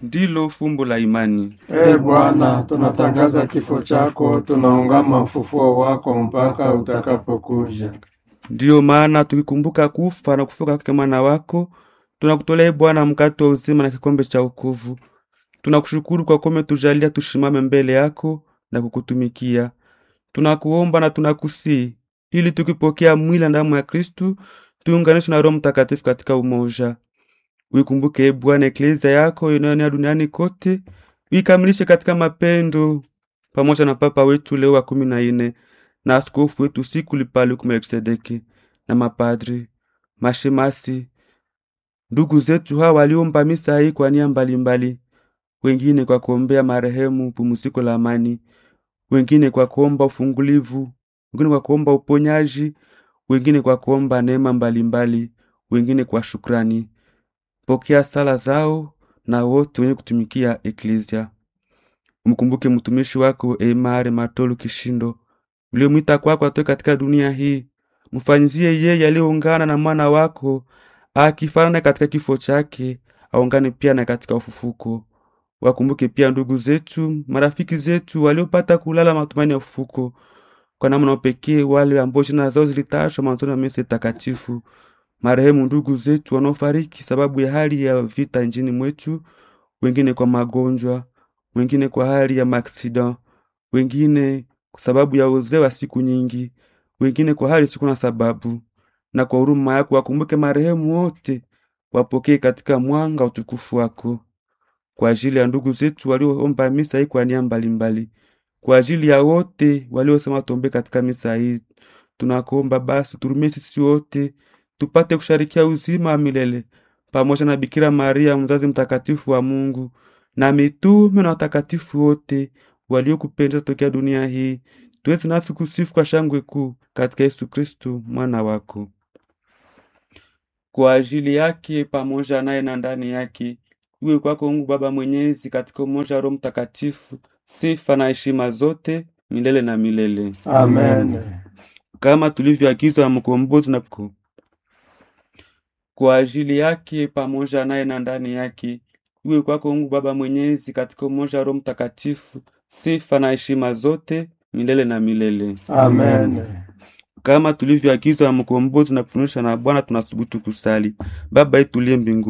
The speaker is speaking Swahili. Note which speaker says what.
Speaker 1: ndilo fumbo la imani.
Speaker 2: Ee Bwana, tunatangaza kifo chako, tunaungama ufufuo wako mpaka utakapokuja.
Speaker 1: Ndiyo maana tukikumbuka kufa na kufuka kwake mwana wako, tunakutolea Bwana mkate wa uzima na kikombe cha wokovu. Tunakushukuru kwa kuwa umetujalia tushimame mbele yako na kukutumikia. Tunakuomba na tunakusii ili tukipokea mwili na damu ya Kristu tuunganishwe na Roho Mtakatifu katika umoja. Uikumbuke e Bwana eklezia yako inayoenea duniani kote, uikamilishe katika mapendo, pamoja na Papa wetu Leo wa kumi na nne na askofu wetu Sikuli Paluku Melkisedeki na mapadri, mashemasi, ndugu zetu hawa waliomba misa hii kwa nia mbalimbali, wengine kwa kuombea marehemu pumziko la amani, wengine kwa kuomba ufungulivu, wengine kwa kuomba uponyaji, wengine kwa kuomba neema mbalimbali, wengine kwa shukrani. Pokea sala zao na wote wenye kutumikia eklezia. Mkumbuke mtumishi wako Emare Matolu Kishindo uliomwita kwako atoke katika dunia hii. Mfanyizie yeye aliyeungana na mwana wako akifanana katika kifo chake, aungane pia na katika ufufuko. Wakumbuke pia ndugu zetu, marafiki zetu waliopata kulala matumaini ya ufufuko, kwa namna pekee wale ambao jina zao zilitashwa mwanzoni wa misa takatifu marehemu ndugu zetu wanaofariki sababu ya hali ya vita nchini mwetu, wengine kwa magonjwa, wengine kwa hali ya maaksida, wengine kwa sababu ya uzee wa siku nyingi, wengine kwa hali siku na sababu. Na kwa huruma yako wakumbuke marehemu wote, wapokee katika mwanga utukufu wako. Kwa ajili ya ndugu zetu walioomba misa hii kwa nia mbalimbali, kwa ajili ya wote waliosema tombe katika misa hii, tunakuomba basi turumie sisi wote tupate kusharikia uzima wa milele pamoja na Bikira Maria mzazi mtakatifu wa Mungu na mitume na watakatifu wote waliokupendeza tokea dunia hii, tuweze nasi kusifu kwa shangwe kuu katika Yesu Kristu mwana wako. Kwa ajili yake pamoja naye na ndani yake, iwe kwako Mungu Baba Mwenyezi, katika umoja wa Roho Mtakatifu, sifa na heshima zote milele na milele,
Speaker 2: Amen.
Speaker 1: kama tulivyoagizwa na mkombozi na kwa ajili yake pamoja naye na ndani yake, iwe kwako Mungu Baba Mwenyezi, katika umoja wa Roho Mtakatifu, sifa na heshima zote milele na milele,
Speaker 2: Amen.
Speaker 1: kama tulivyoagizwa na mkombozi na kufundishwa na Bwana. Tunasubutu kusali: Baba yetu uliye mbinguni